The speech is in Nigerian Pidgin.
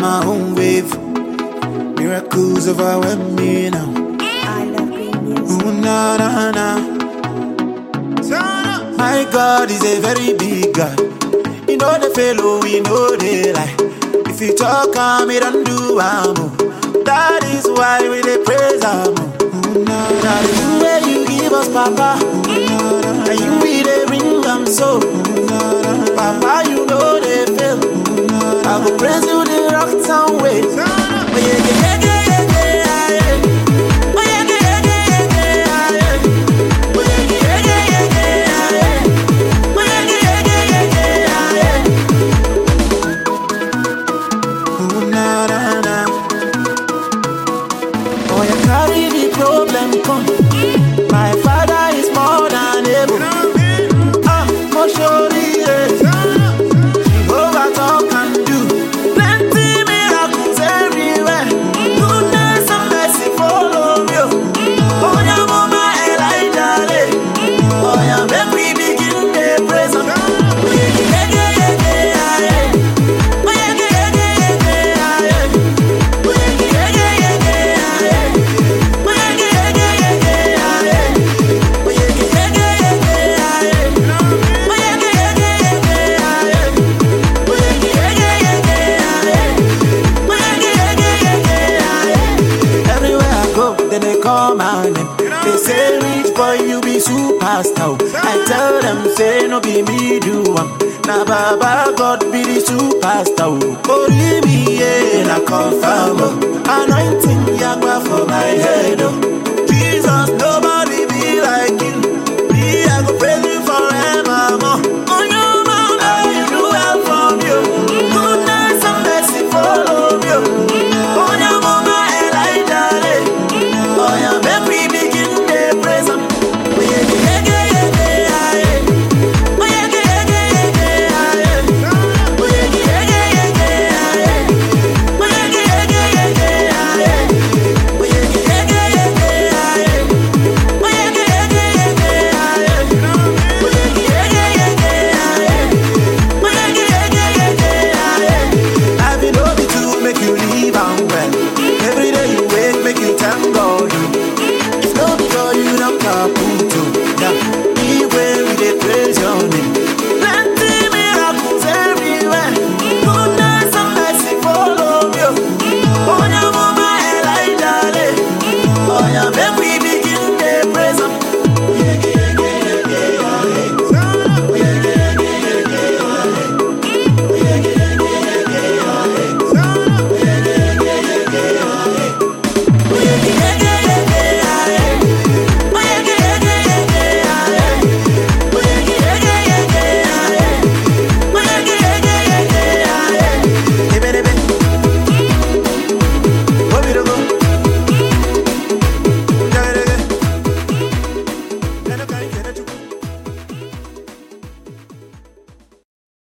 my own wave. Miracles overwhelm me now. I love green music. Ooh, na na na. My God is a very big God. You know the fellow, we know they lie. If you talk, I'm it and do am. oh. That is why we dey praise am. oh. Now the thing where you give us, Papa, and you we dey bring am so. Papa, you know they fail. I go praise you the rock town way. Oh, yeah, yeah, yeah, yeah, yeah, yeah, yeah. Oh, yeah, yeah, yeah, yeah, yeah, yeah, yeah. Oh, yeah, yeah, yeah, yeah, yeah, yeah. Oh, yeah, yeah, yeah, yeah, yeah, yeah, yeah. Ooh, na, na, na. Oh, you carry the problem come. My father is more than able. Ah, mo surely, Jehovah talk and do. Plenty miracles everywhere. Goodness and mercy follow me. Oh, yeah, mama, Elijah, eh. Oh, yeah, make we begin the praise. am. Oh, yeah, yeah, yeah, yeah, yeah, yeah. Oh, yeah, yeah, yeah, yeah, yeah, yeah. Oh, yeah, yeah, yeah, yeah, yeah, yeah. Oh, yeah, yeah, yeah, yeah, yeah, yeah. Oh, yeah, yeah, yeah, yeah, yeah, yeah. Oh, yeah, yeah, yeah, yeah, yeah, yeah. Everywhere I go, then they call my name. They say, Rich boy, you be superstar. I tell them, say, no be me do am. Na Baba God be the superstar. Only me, yeah, na confirm. oh. Anointing Yagba for my head. Oh.